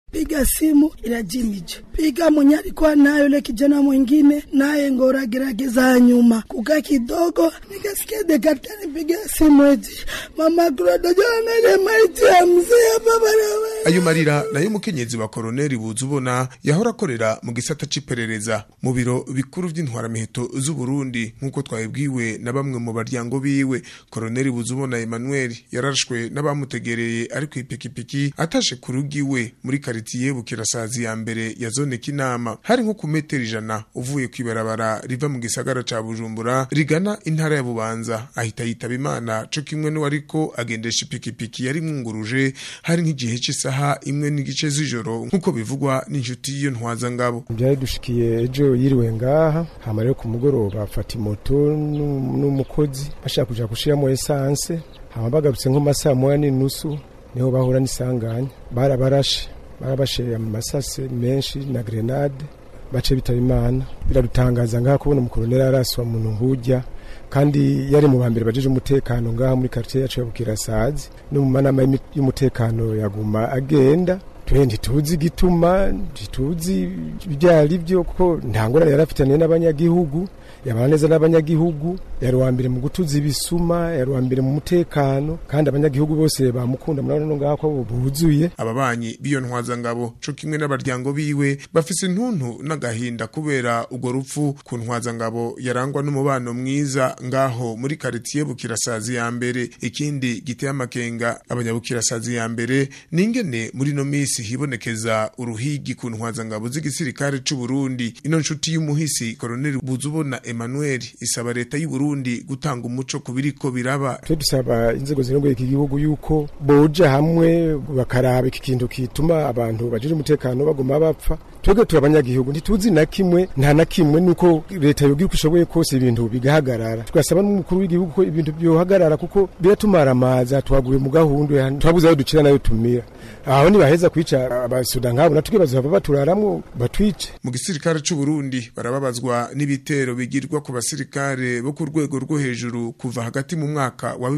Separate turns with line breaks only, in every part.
piga simu inajimije, piga mwenye alikuwa nayo yule kijana mwingine naye ngora gerageza nyuma kukaa kidogo, nikasikia dekata nipiga simu eti mama kurodojoangalie maiti ya mzee hapa barabara.
ayo marira nayo umukenyezi wa koroneli buzubona yahora akorera mu gisata c'iperereza mu biro bikuru vy'intwaramiheto z'uburundi nk'uko twabibwiwe na bamwe mu baryango biwe koroneli buzubona emmanuel yarashwe n'abamutegereye ari kw'ipikipiki atashe ku rugi iwe muri karitiye bukirasazi ya mbere ya zone kinama hari nko ku metero ijana uvuye kw'ibarabara riva mu gisagara ca bujumbura rigana intara ya bubanza ahita yitaba imana co kimwe n'uwariko agendesha ipikipiki yari mwunguruje hari nk'igihe cy'isaha imwe n'igice z'ijoro nk'uko bivugwa n'inshuti y'iyo ntwazangabo
byari dushikiye ejo yiriwe ngaha hama rero ku mugoroba afata imoto n'u- n'umukozi bashaka kuja gushiramo esanse hama bagarutse nko masaa moya n'inusu niho bahura n'isanganya barabarashe barabashe amasase menshi na grenade bace bitaba imana biradutangaza ngaha kubona umukoloneli araswa muntu nk'ujya kandi yari mu bambere bajeje umutekano ngaha muri quartier yacu ya Bukirasazi no mu manama y'imi- y'umutekano yaguma agenda twe ntituzi igituma ntituzi ibyari byo kuko nta ngorane yari afitaniye n'abanyagihugu yabana neza n'abanyagihugu yari uwa mbere mu gutuza ibisuma yari uwa mbere mu mutekano kandi abanyagihugu bose bamukunda murabona no ngaha ko buzuye
ababanyi b'iyo ntwazangabo co kimwe n'abaryango biwe bafise intuntu n'agahinda kubera urwo rupfu ku ntwazangabo yarangwa n'umubano mwiza ngaho muri karitiye bukirasazi ya mbere ikindi giteye amakenga abanyabukirasazi ya mbere ni ingene muri ino misi hibonekeza uruhigi ku ntwazangabo z'igisirikare c'u Burundi ino nshuti y'umuhisi koroneli buzubona Emmanuel isaba leta y'u Burundi gutanga umuco ku biriko biraba
twe dusaba inzego zirongoye iki gihugu yuko boja hamwe bakaraba iki kintu kituma abantu bajije umutekano baguma bapfa twebwe turi abanyagihugu ntituzi na kimwe nta na kimwe nuko leta yogira uko ishoboye kose ibintu bigahagarara tugasaba n'umukuru w'igihugu ko ibintu byohagarara kuko biratumara amaza twaguye mu gahunda twabuze ayo ducira nayo tumira aho nibaheza kwica abasuda nkabo natwe bazava baturaramwo batwice
mu gisirikare c'u Burundi barababazwa n'ibitero bigirwa ku basirikare bo ku rwego rwo hejuru kuva hagati mu mwaka wa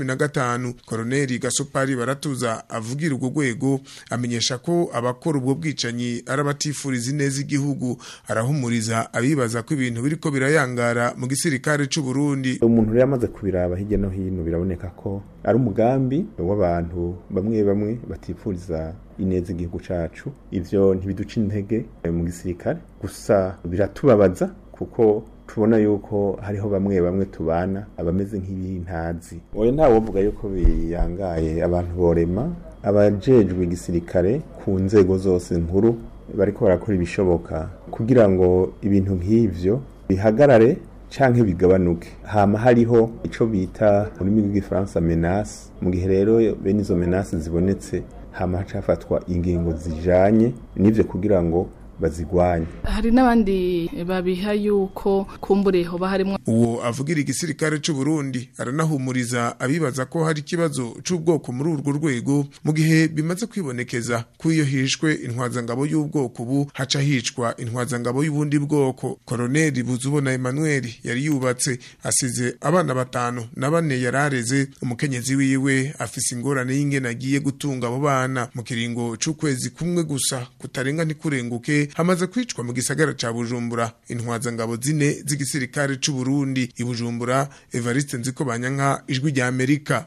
2015 koroneli Gasopari baratuza avugira urwo rwego amenyesha ko abakora ubwo bwicanyi ari abatifuriza ineza igihugu arahumuriza abibaza ko ibintu biriko birayangara mu gisirikare c'u Burundi
umuntu rero amaze kubiraba hirya no hino biraboneka ko ari umugambi w'abantu bamwe bamwe batifuriza ineza igihugu cacu ivyo ntibiduca intege eh, mu gisirikare gusa biratubabaza kuko tubona yuko hariho bamwe bamwe tubana abameze nk'ibintazi oya ntawe wovuga yuko biyangaye abantu borema abajejwe igisirikare ku nzego zose nkuru bariko barakora ibishoboka kugira ngo ibintu nk'ivyo bihagarare canke bigabanuke hama hariho ico bita mu rurimi rw'igifaransa menace mu gihe rero bene izo menace zibonetse hama hacafatwa ingingo zijanye n'ivyo kugira ngo bazigwanye
hari n'abandi babiha yuko kumbure hoba harimo
uwo avugira igisirikare c'u Burundi aranahumuriza abibaza ko hari ikibazo c'ubwoko muri urwo rwego mu gihe bimaze kwibonekeza ko iyo hishwe intwazangabo y'ubwoko ubu haca hicwa intwazangabo y'ubundi bwoko koroneli buzubona Emmanuel yari yubatse asize abana batanu na bane yarareze umukenyezi wiwe afise ingorane y'ingene agiye gutunga abo bana mu kiringo c'ukwezi kumwe gusa kutarenga ntikurenguke hamaze kwicwa mu gisagara ca Bujumbura intwazangabo zine z'igisirikare c'u Burundi i Bujumbura Evariste Nziko Banyanka ijwi rya Amerika